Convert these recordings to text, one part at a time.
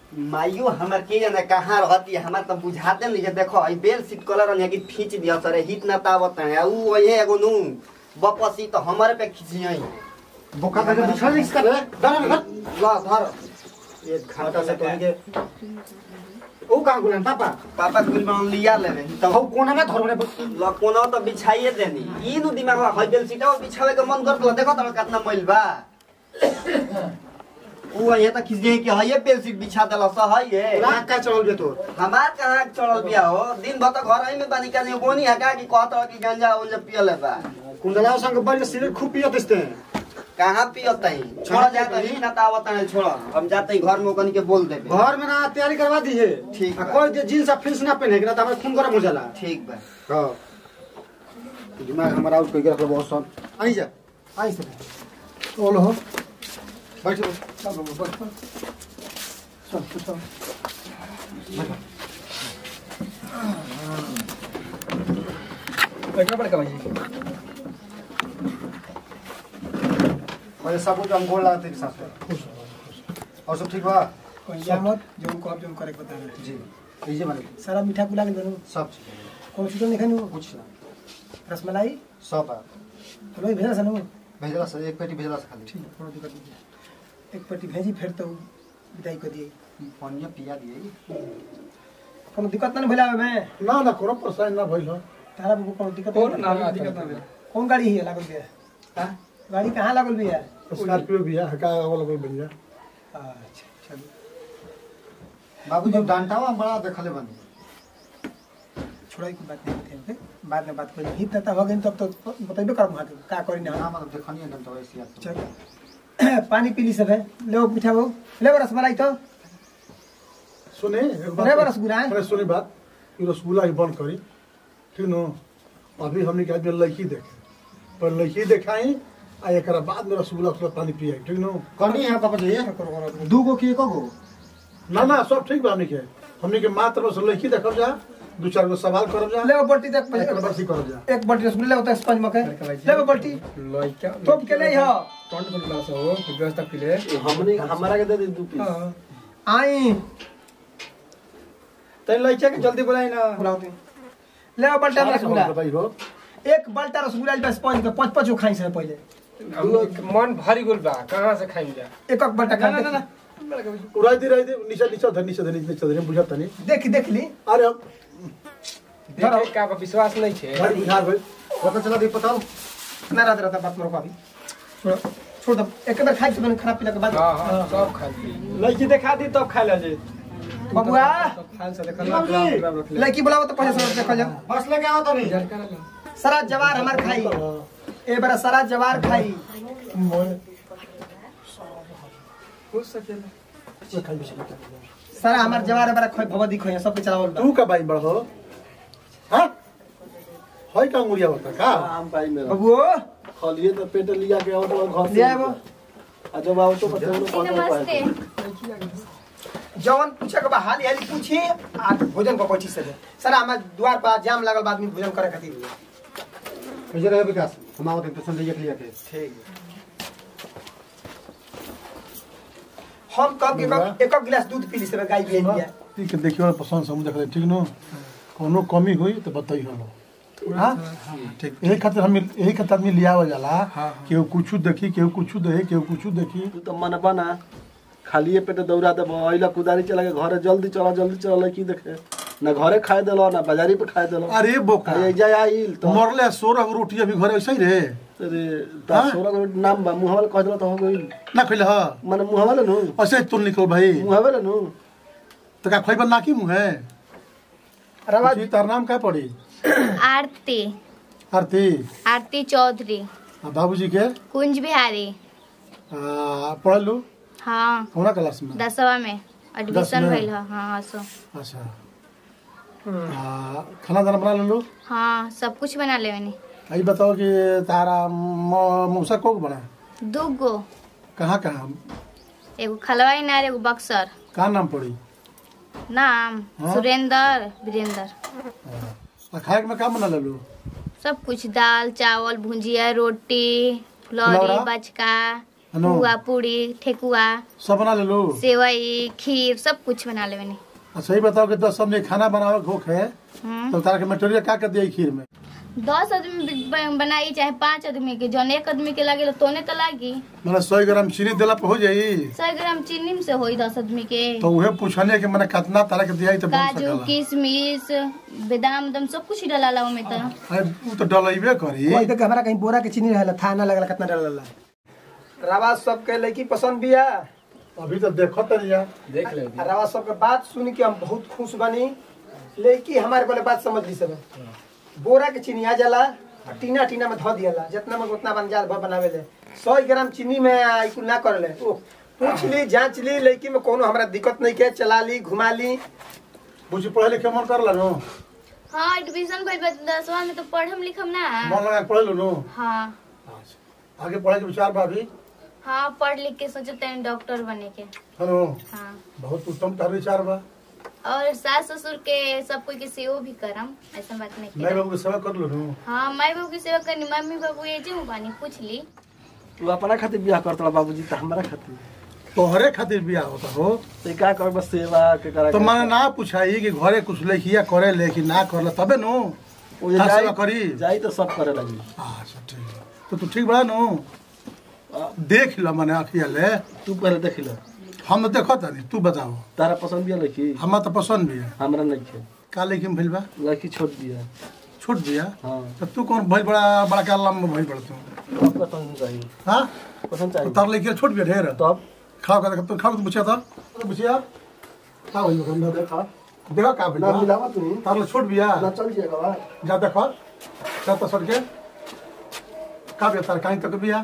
माइयो हमर के जाने कहाँ रहती है हमार तो बुझाते नहीं है देखो ई बेल सीट कलर ने कि खींच दिया सरे हित ना तावत है ऊ वही एगो नु बपसी तो हमारे पे खींचियई बोका का बिछा नहीं इसका रे डर मत ला धर एक घंटा से तो के ओ कहां गुलन पापा पापा कुल में लिया लेवे तो तो हो कोना में धर रे लकोना तो बिछाइए देनी ई नु दिमाग में हई बेल सीटा बिछावे के मन करत देखो त कितना मैल बा ऊ ये तो खींच कि हई बेल सीट बिछा देला स हई है रात का चल बे तोर हमार कहाँ चढ़ल बिया हो दिन भर तो घर आई में बानी का नहीं बोनी हका कि कहत रह कि गंजा उंजा पियले बा कुंडला संग बल सिगरेट खूब पियत इसते कहाँ पियत है छोड़ जा तो ही ना तावत है छोड़ हम जाते ही घर में ओकनी के बोल देबे घर में ना तैयारी करवा दी है ठीक आ बा। कोई जे जींस आ फिल्स ना पहने के ना त हमर खून गरम हो जाला ठीक बा हां दिमाग हमारा आउट कई के रखलो बहुत सन आई जा आई से ओलो हो बैठ चल बाबू बैठ चल चल चल बैठना पड़ेगा भाई और सब कुछ हम गोल लगाते के साथ में और सब ठीक बा कोई मत जो उनको आप जो करे बता रहे जी लीजिए मालिक सारा मीठा कुला के दोनों सब ठीक है कौन सी तो नहीं खानी कुछ ना रसमलाई सब बा तो भाई भेजा सनू भेजला से एक पेटी भेजला से खाली ठीक है कोनो दिक्कत नहीं एक पेटी भेजी फिर तो विदाई कर दिए पानिया पिया दिए कोनो दिक्कत ना भइला में ना ना कोनो परेशानी ना भइल हो तारा बाबू कोनो दिक्कत और नहीं ना दिक्कत ना भेल। कौन गाड़ी है लागल बिया हाँ? गाड़ी कहाँ लागल बिया स्कॉर्पियो भी है हका वाला कोई बढ़िया अच्छा चलो बाबू जी डांटावा बड़ा देखले बनी छोड़ा की बात नहीं होती है बाद में बात करेंगे हित नेता हो गए तब तो बताइबे करब वहाँ के का करी ना ना मतलब देखनी है तो ऐसी याद चल पानी पी ली सब है ले मीठा वो ले रसमलाई तो सुने एक अरे बा रसगुल्ला है। अरे सुनी बात ई रसगुल्ला ही बंद करी ठीक न अभी हमने के आदमी लड़की देखे पर लड़की देखाई आ एक बाद में रसगुल्ला उसका पानी पियाई ठीक न कनी है पापा जी दू गो की एको गो ना ना सब ठीक बा हमने के हमने के मात्र बस लड़की देखब जा दू चार गो सवाल करब जा ले वो बल्टी देख एक बरसी करब जा एक बल्टी रसगुल्ला होता है स्पंज मके ले वो बल्टी लइका तोप के ले हो टोंट पर ग्लास हो फिर व्यवस्था के लिए हमने हमारा के दे दे दू पीस हां आई तै लइका के जल्दी बुलाई ना बुलाओ तू ले वो बल्टा सारा रसगुल्ला खबर बताई हो एक बल्टा रसगुल्ला ले स्पंज के पांच पांच खाई से पहले मन भारी गुल बा कहां से खाइम जा एक एक बल्टा खा ना ना ना उड़ाई दे रही दे नीचे नीचे धर नीचे धर नीचे धर बुझत नहीं देख देख ली अरे अब देखे का बा विश्वास नहीं छे भाई बुझा गई पता चला दी पता ना रहता रहता बात मरो अभी छोड़ छोड़ दो एक बार खाई तो खराब पीला के बाद हां हां सब खा ली लड़की दिखा दी तब खा ले जी बबुआ खान से देखल ग्राम ग्राम रख ले लड़की बुलाओ तो पहले से देखो जा बस लेके आओ तो नहीं सारा जवार हमार खाई ए बार सारा जवार खाई हो सकेला सारा हमार जवार बार खोई भवदी खोई सबके चलावल बा तू का बाई बड़ हो हाँ है का अंगुरिया बता का आम पाई मेरा बबुओ खलिए तो पेट लिया के ऑटो घर ले आबो आ जब ऑटो पर चलो कौन नमस्ते जवन पूछे के बा हाली हाली पूछी आ भोजन को कोची से दे सारा हमार द्वार पर जाम लागल बाद में भोजन करे खातिर मुझे रहे विकास हम आओ तो संजय के लिए के ठीक हम कब एक एक एक गिलास दूध पी ली से गाय भी लिया ठीक है देखियो पसंद समझ देख ले ठीक न कोनो कमी हुई तो बताई हम हाँ ठीक यही खातिर हम यही खातिर आदमी लिया हो जाला हाँ। केहू कुछ देखी केहू कुछ देखे केहू कुछ देखी तू तो मन बना खालिए पेट दौड़ा दे अइला कुदारी चला के घरे जल्दी चला जल्दी चला लड़की देखे ना घरे खाए देलो ना बाजारी पे खाए देलो अरे बोका आ जाय आइल तो मरले सोलह गो रोटी अभी घरे ऐसे ही रहे अरे हाँ? ता सोलह को नाम बा मुहावल कह देलो तो हो गइल ना खैले ह माने मुहावल नु ऐसे ही तुम निकल भाई मुहावल नु तो का खैबा ना की मुँह है रवा जी तार नाम का पड़ी आरती आरती आरती चौधरी आ बाबूजी के कुंज बिहारी आ, पढ़ लू हाँ कौना क्लास में दसवा में एडमिशन में? भइल ह हाँ सो अच्छा आ, खाना दाना बना लेलू हाँ सब कुछ बना लेवनी आई बताओ कि तारा म- मौसा को बना दू गो कहाँ कहाँ एगो खलवाई नार एगो बक्सर कहाँ नाम पड़ी नाम हाँ? सुरेंद्र वीरेंद्र आ खाए में का बना लेलू सब कुछ दाल चावल भुजिया रोटी फुलौरा? फुलौरी बचका नो पुआ पूरी ठेकुआ सब बना ले लो सेवई खीर सब कुछ बना ले मैंने आ, सही बताओ कि दस आदमी खाना बनावे के होखे हम्म। तो तारा के मटेरियल का कर दिया खीर में दस आदमी ब- बनाई चाहे पाँच आदमी के जौन एक आदमी के लागे तोने तो लागी मतलब सौ ग्राम चीनी दिला पे हो जाई सौ ग्राम चीनी में से होई दस आदमी के तो उहे पूछने के मैंने कितना तरह के दिया तो बन काजू सकला किशमिश बादाम उदाम सब कुछ डाला ओमे तो अरे उ तो डलैबे करी वही तक हमारा कहीं बोरा के चीनी रहला था ना लगला कितना डरला रवा सबके लड़की पसंद बिया अभी तो देखो तनी जा देख ले आ रवा सबके बात सुन के हम बहुत खुश बनी लड़की हमारे बोले बात समझ ली सब बोरा के चीनी आ जाला आ टीना टीना में धो दियाला जितना में उतना बन जाल भर बनावे ले सौ ग्राम चीनी में आ, ई कुल ना कर ले ओ, पूछ ली जांच ली लड़की में कोनो हमरा दिक्कत नहीं के चला ली घुमा ली बुझी पढ़े लिखे मन करला नो हाँ एडमिशन भइल बा दसवा में तो पढ़म लिखम ना मन लगा के पढ़े लो नो हाँ अच्छा आगे पढ़े के विचार बा अभी हाँ पढ़ लिख के सोचते हैं डॉक्टर बने के हेलो हाँ बहुत उत्तम तार विचार बा और सास ससुर के सब कोई के सेवा भी करम ऐसा बात नहीं मैं की बाबू के सेवा कर लो नो हाँ माई बाबू की सेवा करनी मम्मी बाबू ये जो बानी पूछ ली तू अपना खातिर बियाह करतला बाबूजी त हमरा खातिर तोहरे खातिर बियाह होता हो ते का कर बस सेवा के करा तो मैंने ना पूछाई कि घरे कुछ लेखिया करे ले कि ना करला तबे नो ओ का जाई सेवा करी जाई तो सब करे लगी अच्छा ठीक है तो तू ठीक बड़ा नो देख लो मैंने अखिया ले तू पहले देख ले हम तो देखो तनी तू बताओ तारा पसंद बिया लड़की हमारा तो पसंद भी है हमरा नहीं है का लेकिन भइल बा लड़की छोड़ दिया छूट दिया हाँ तो तू कौन भइल बड़ा बड़ा का लम भइल बड़ा तू अब पसंद चाहिए हाँ पसंद तो चाहिए तार लेके छूट भी ढेर तो अब खाओ का तो खाओ तो पूछा था तो पूछिया का भइल बा ना देखा देखो का भइल ना बा मिलावा तू तार ले छूट बिया ना चल जाएगा बा जा देखो जा तो सर के का बिया तार काई तक बिया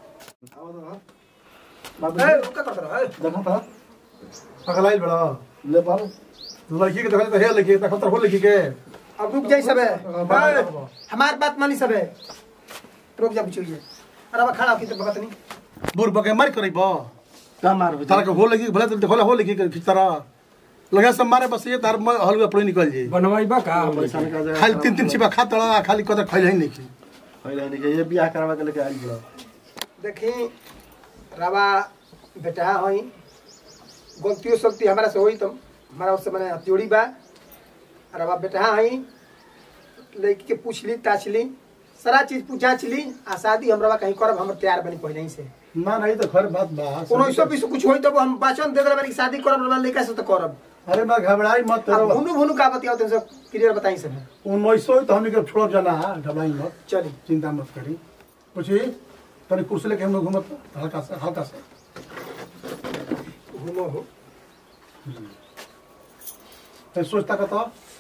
बाबू ए, ओ का करत रहो, ए? देखा था अगलाइल बड़ा ले बाबू लड़की के देखो तो हे लड़की देखो तो हो लड़की के अब रुक जाई सबे बाबा, ए, बाबा। हमार बात मानी सबे रुक जा बुझिए अरे अब खड़ा होके तो बगत नहीं बुर बके मार करई बा का मार हो तारा के हो लगी भले तो देखो हो लगी के तरह लगा सब मारे बस ये तार हलवा पड़ी निकल जाई बनवाई बा का पैसा निकाल जाएगा खाली तीन तीन छिपा खा तड़ा खाली कदर खाई ही नहीं की पहले नहीं ये बियाह करवा के लेके आइल बड़ा देखी रवा बेटा हई गलतियों सलती हमारा से होई तो हमारा उससे मैंने जोड़ी बा रवा बेटा हई लड़की के पूछ ली ताछ ली सारा चीज पूछ जांच ली आ शादी हम रवा कहीं करब हम तैयार बनी पहले ही से ना नहीं तो घर बात बा कोनो इसो भी कुछ होई तो हम वाचन दे देबे कि शादी करब रवा लड़का से तो करब अरे मैं घबराई मत अब तेरो भुनु भुनु का बतियाओ तुम सब क्लियर बताई सब उन्नीस सौ तो हमने के छोड़ जाना है घबराई मत चली चिंता मत करी पूछी तनी कुर्सी लेके हम लोग घूमत हल्का से हल्का से घूमो हो फिर सोचता का तो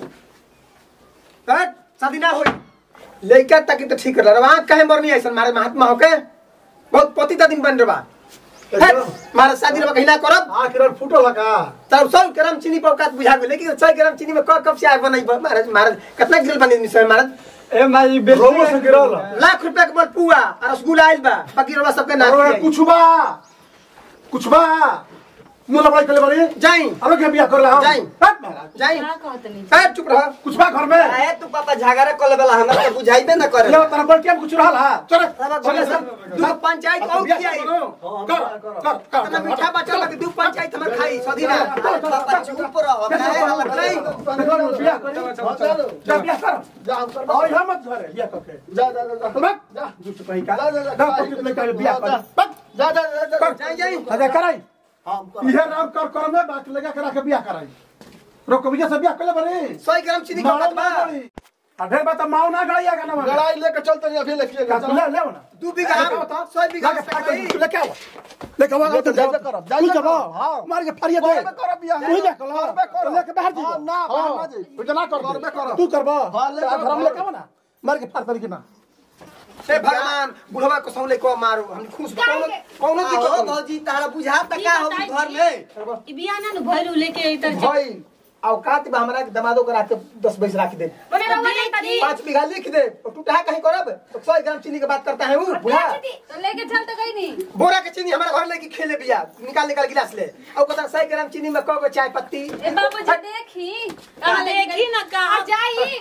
हट शादी ना होई लड़का तक तो ठीक रहा रवा काहे मरनी ऐसा मारे महात्मा होके बहुत पति दिन बन रहा हट मारे शादी रवा कहीं ना करब आखिर फूटल है का तब सौ ग्राम चीनी पर औकात बुझा गई लेकिन सौ ग्राम चीनी में कब कब से आग बनाई महाराज महाराज कितना गिरल बनी मिसर महाराज ए माई रोबो से गिरल लाख रुपया के बड़ पुआ और रसगुल्ला आइल बा बाकी रवा सबके नाच अरे कुछ बा कुछ बा मुला बड़ाई कर ले बड़ी जाई अरे के बिया कर ला जाई। हट महाराज जाई का कहत नहीं हट चुप रह कुछ बा घर में आए तू पापा झगड़ा कर लेबला हमरा तो बुझाइबे ना करे ले तेरा बड़ के कुछ रहल है चल रवा घरे सब दू पंचायत और की आई कर कर कर इतना मीठा बच्चा लगे दू पंचायत हमर खाई सदी ना अरे पापा चुप रहो काहे हल्ला नहीं बिया कर जा बिया कर जा और हम मत घरे बिया करके जा जा जा जा जा जुट कहीं का जा पति लेकर बिया कर जा जा जा जा जाई जाई अरे कराई हम इहे राम कर कर में बात लगा करा के बिया कराई रोको भैया से बिया कर ले बने सौ ग्राम चीनी का बात बा अधे बात माओ ना गड़ाइया का ना लड़ाई लेके चलते नहीं अभी लेके का ले ले ना दू बीघा सौ बीघा के सगाई। लेके आओ लेके आओ लेके जाइए करब, जाइए तू जब करब, हाँ। मार के फरिया दे करबे करब बियाह। तू जा कलो करबे करब। लेके बाहर जी हाँ, ना, बाहर ना जी। तू जना कर करबे करब। तू करबो हाँ, लेके आ, आओ, घर में लेके आओ ना मार के फाड़ तरीके ना हे भगवान बुढ़वा को सौले को मारो हम खुश कौनो कौनो आओ दिक्कत नहीं भौजी तारा बुझा त का हो घर में ई बिया ना भइलू लेके इधर भाई औकात बा हमरा के दमादो करा के 10 बीस राख दे ओने रवा नहीं तनी पांच बीघा लिख दे और टूटा कहीं करब तो 100 ग्राम चीनी के बात करता है वो बुढ़ा तो लेके चल तो गई नहीं बोरा के चीनी हमारे घर लेके खेले बिया निकाल निकाल गिलास ले और कहता 100 ग्राम चीनी में कगो चाय पत्ती ए बाबू जी देखी कहां देखी ना कहां जाई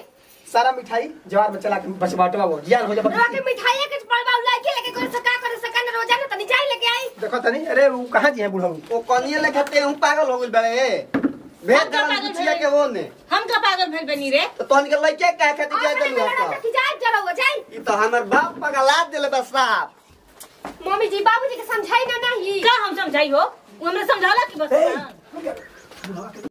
सारा मिठाई जवार में चला के बस बाटवा वो ज्ञान हो जा रोटी मिठाई के पड़वा लड़की लेके कोई सका करे सका न रोजाना तनी चाय लेके आई देखो तनी अरे वो कहाँ जी है बूढ़ा ओ कनिए लेके ते हूं पागल हो गेल बड़े भेज हम का दल पागल बुचिया भेल? के वो ने हम का पागल भेल बनी रे तो तोहन के लइके का खातिर जाय अपने देलु मेरा हत की जाय जरा हो जाय ई तो हमर बाप पगला देले बस साहब मम्मी जी बाबूजी के समझाई ना नहीं का हम समझाई हो वो हमरा समझाला कि बस